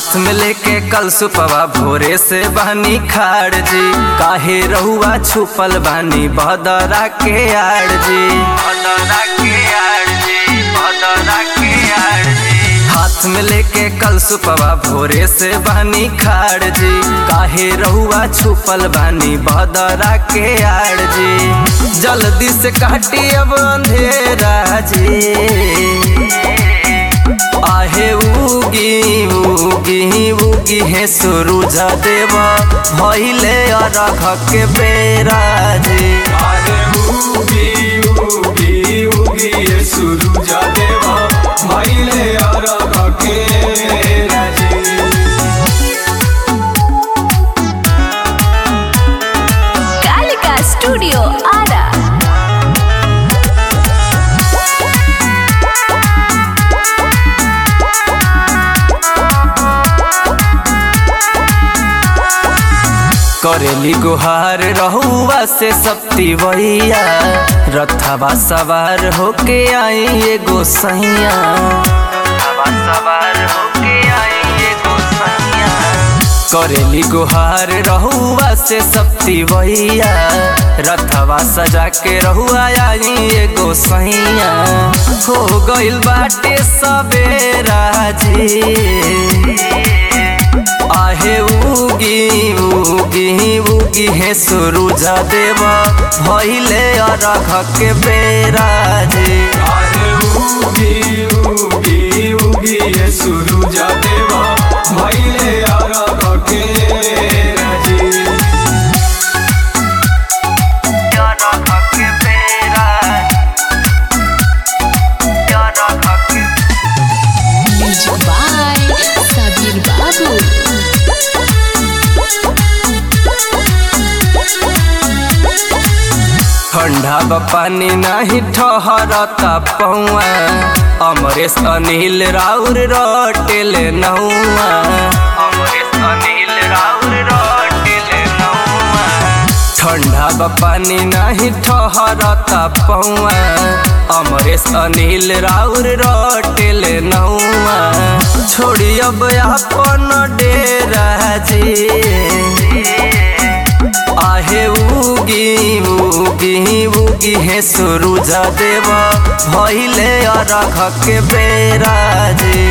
हाथ में लेके कल सुपवा भोरे से बहनी खाड़ जी काहे रहुआ छुपल बानी बदरा के आड़ जी बदरा के आड़ जी बदरा के आड़ जी हाथ में लेके कल सुपवा भोरे से बहनी खाड़ जी काहे रहुआ छुपल बानी बदरा के आड़ जी जल्दी से काटी अब अंधेरा जी आहे उगी उगी उगी है सुरुज देव भइले अरघ के बेरा जी अरे उगी उगी उगी ये सूरज देवा भइले अरघ के राजी कालिका स्टूडियो आरा करेली गुहार रहुआ से सप्ती वैया रथवा सवार होके आई एगो सैया रथवा सवार होके आई एगो सैया करेली गुहार रहुआ से सप्ती वैया रथवा सजा के रहुआ आई एगो सैया हो गइल बाटे सबेरा जी आहे उगी उगी उगी है सुरुज देव भइले अरघ के बेरा जी अरे उगी उगी उगी ये सूरज देवा भइले अरघ के राजी अरघ के बेरा अरघ के म्यूजिक बाय सबीर बाबू ठंडा बा पानी नाही ठहरता पौआ अमरेश अनिल राउर रटेल नौआ अमरेश अनिल राउर रटेल नौआ ठंडा बा पानी नाही ठहरता पौआ अमरेश अनिल राउर रटेल नौआ छोड़ी अब अपन डेरा जी आहे उगी उगी उगी है सुरुज देव भइले अरघ के बेरा जी